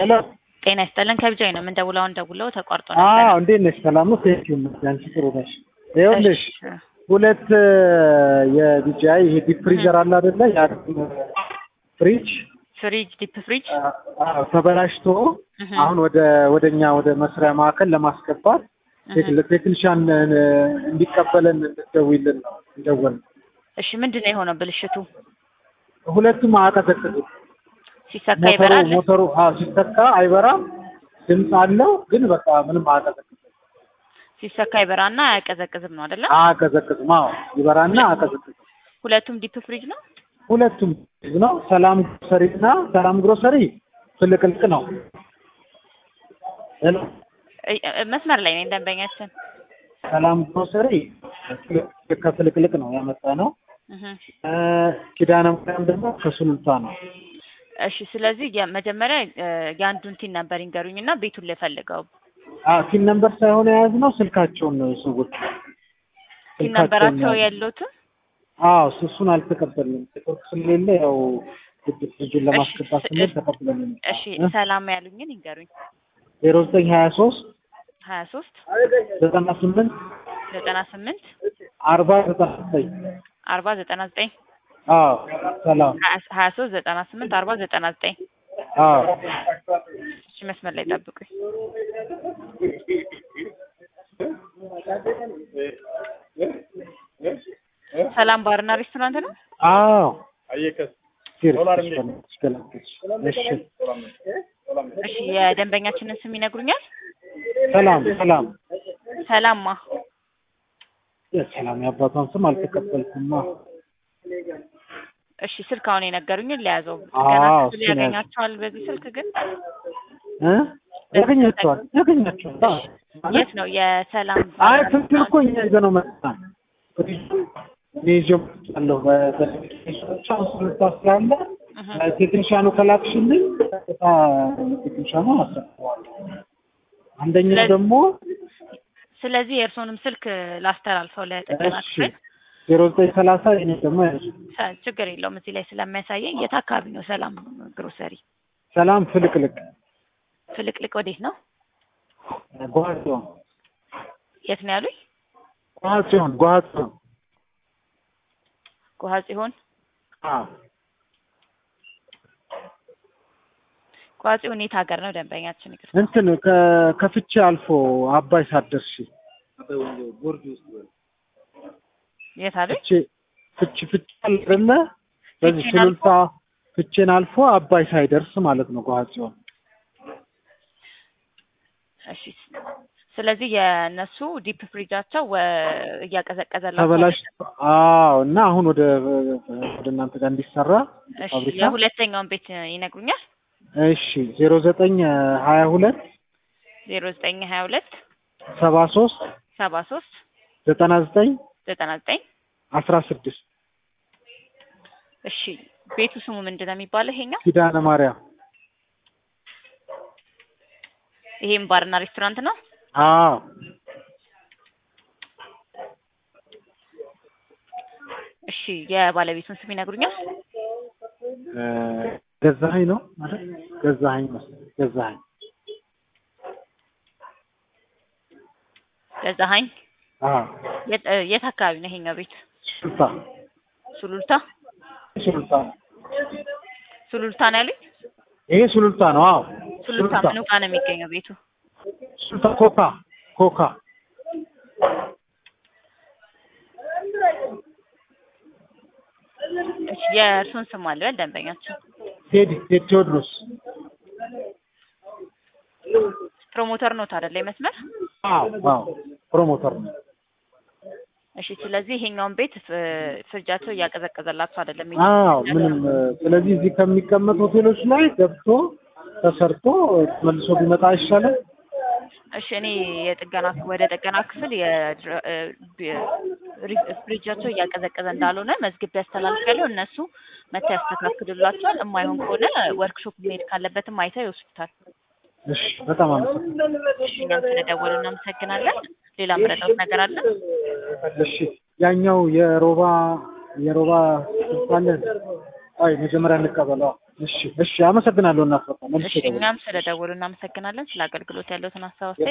ሄሎ ጤና ይስጥልን ከብጃይ ነው የምንደውለው። አሁን ደውለው ተቋርጦ አዎ ነበር። እንዴት ነሽ? ሰላም ነው? ቴንክ ዩ አንቺ ጥሩ ነሽ? ይኸውልሽ እሺ፣ ሁለት የቢጂአይ ይሄ ዲፕ ፍሪዘር አለ አይደለ? ያ ፍሪጅ ፍሪጅ ዲፕ ፍሪጅ አዎ ተበላሽቶ እህ፣ አሁን ወደ ወደኛ ወደ መስሪያ ማዕከል ለማስገባት እህ። ቴክኒሻን እንዲቀበለን እንድትደውይልን ነው እንደወል እሺ ምንድን ነው የሆነው ብልሽቱ? ሁለቱም አያቀዘቅዙም። ሲሰካ ሞተሩ ይበራል። ሞተሩ አዎ ሲሰካ አይበራም፣ ድምፅ አለው ግን በቃ ምንም አያቀዘቅዝም። ሲሰካ ይበራና አያቀዘቅዝም ነው አይደለ? አያቀዘቅዝም። አዎ ይበራና አያቀዘቅዝም። ሁለቱም ዲፕ ፍሪጅ ነው። ሁለቱም ነው። ሰላም ግሮሰሪ እና ሰላም ግሮሰሪ ፍልቅልቅ ነው። ሄሎ እ- እ- መስመር ላይ ነኝ ደንበኛችን። ሰላም ግሮሰሪ ከፍልቅልቅ ነው ያመጣ ነው። እህ። እ፣ ኪዳነ ማርያም ደግሞ ከሱሉልታ ነው። እሺ ስለዚህ የመጀመሪያ እ፣ የአንዱን ቲን ነበር ይንገሩኝ እና ቤቱን ልፈልገው። አዎ ቲን ነምበር ሳይሆን የያዝነው ስልካቸውን ነው የሰዎች ቲን ነበራቸው የሉትም። አዎ እሱ- እሱን አልተቀበልንም። ኔትወርክ ስለሌለ ያው ግድ ፍሪጁን ለማስገባት እሺ፣ ስንል እሺ፣ ተቀብለን እሺ ሰላም ያሉኝን ይንገሩኝ። ዜሮ ዘጠኝ ሀያ ሶስት ሀያ ሶስት ዘጠና ስምንት ዘጠና ስምንት አርባ ዘጠና ዘጠኝ አርባ ዘጠና ዘጠኝ አዎ ሰላም ሀያ ሶስት ዘጠና ስምንት አርባ ዘጠና ዘጠኝ አዎ እሺ መስመር ላይ ጠብቁኝ። ሰላም ባርና ሬስቶራንት ነው። አዎ አየከስ ሲር ዶላር እሺ እሺ እሺ የደንበኛችንን ስም ይነግሩኛል? ሰላም ሰላም ሰላምማ ሰላም የአባቷን ስም አልተቀበልኩማ እሺ ስልክ አሁን የነገሩኝን ለያዘው አዎ፣ ገና እሱን ክፍል ያዘው። ያገኛቸዋል በዚህ ስልክ ግን እ ያገኛቸዋል ያገኛቸዋል አዎ ማለት የት ነው የሰላም አይ ትክክል እኮ እኛ ይዘነው መጣን እኔ ይዤው መጥቻለሁ በቴክኒሻኖች አሁን ስልታ ስላለ እህ። ቴክኒሻኑ ከላክሽልኝ ቀጥታ ቴክኒሻኑ አሰጥተዋለሁ አንደኛው ስለዚህ- ደግሞ ስለዚህ የእርስዎንም ስልክ ላስተላልፈው ለጥገና እሺ ክፍል ዜሮ ዘጠኝ ሰላሳ እኔ ደግሞ ያዙ ሰ- ችግር የለውም እዚህ ላይ ስለሚያሳየኝ የት አካባቢ ነው ሰላም ግሮሰሪ ሰላም ፍልቅልቅ ፍልቅልቅ ወዴት ነው ጓጽዮን የት ነው ያሉኝ ጓጽዮን ጓጽዮን ጎሃ ጽዮን አዎ ጎሃ ጽዮን የት ሀገር ነው ደንበኛችን ይቅርታ እንትን ከ- ከፍቼ አልፎ አባይ ሳትደርሺ የት አሉኝ ፍቼ ፍቼ ፍቼ አለ አይደለ በዚህ ፍቼን አልፎ? ሱሉልታ ፍቼን አልፎ አባይ ሳይደርስ ማለት ነው ጓጽዮን እሺ ስለዚህ የእነሱ ዲፕ ፍሪጃቸው ወ- እያቀዘቀዘላቸው ተበላሽ አዎ እና አሁን ወደ ወደ እናንተ ጋር እንዲሰራ እሺ ፋብሪካ የሁለተኛውን ቤት ይነግሩኛል እሺ ዜሮ ዘጠኝ ሀያ ሁለት ዜሮ ዘጠኝ ሀያ ሁለት ሰባ ሶስት ሰባ ሶስት ዘጠና ዘጠኝ ዘጠና ዘጠኝ አስራ ስድስት እሺ ቤቱ ስሙ ምንድን ነው የሚባለው ይሄኛው ኪዳነ ማርያም ይሄም ባርና ሬስቶራንት ነው አዎ እሺ የባለቤቱን ስም ይነግሩኛል እ፣ ገዛኸኝ ነው አይደል? ገዛኸኝ መሰለኝ ገዛኸኝ ገዛሀኝ አዎ የት እ፣ የት አካባቢ ነው ይሄኛው ቤት ሱሉልታ ሱሉልታ ሱሉልታ ነው ሱሉልታ ነው ያሉኝ ይሄ ሱሉልታ ነው አዎ ሱሉልታ ምኑ ጋር ነው የሚገኘው ቤቱ ሱሉልታ ኮካ ኮካ እሺ የእርሱን ስም አለ ደንበኛችን ቴዲ ቴዲ ቴዎድሮስ ፕሮሞተር ኖት አይደለ መስመር አዎ አዎ ፕሮሞተር ነው እሺ ስለዚህ ይሄኛውን ቤት ፍ- ፍሪጃቸው እያቀዘቀዘላቸው አይደለም አዎ ምንም እ፣ ስለዚህ እዚህ ከሚቀመጥ ሆቴሎች ላይ ገብቶ ተሰርቶ መልሶ ቢመጣ አይሻልም? እሺ እኔ የጥገና ወደ ጥገና ክፍል የድረ- እ፣ ቢ- ሪ- ፍሪጃቸው እያቀዘቀዘ እንዳልሆነ መዝግቤ ያስተላልፋለሁ። እነሱ መተው ያስተካክሉላቸዋል። የማይሆን ከሆነ ወርክሾፕ መሄድ ካለበትም አይተው ይወስዱታል። እሺ በጣም አመሰግናለሁ። እሺ እኛም ስለደወሉ እናመሰግናለን። ሌላ ምረዳውት ነገር አለ? እሺ ያኛው የሮባ የሮባ ስልጣን አይ መጀመሪያ እንቀበለው። እሺ እሺ፣ አመሰግናለሁ። እናት በቃ መልሼ እሺ እደውላለሁ። እኛም ስለ ደወሉ እናመሰግናለን። ስለ አገልግሎት ያለውትን ሀሳብ አስተያየት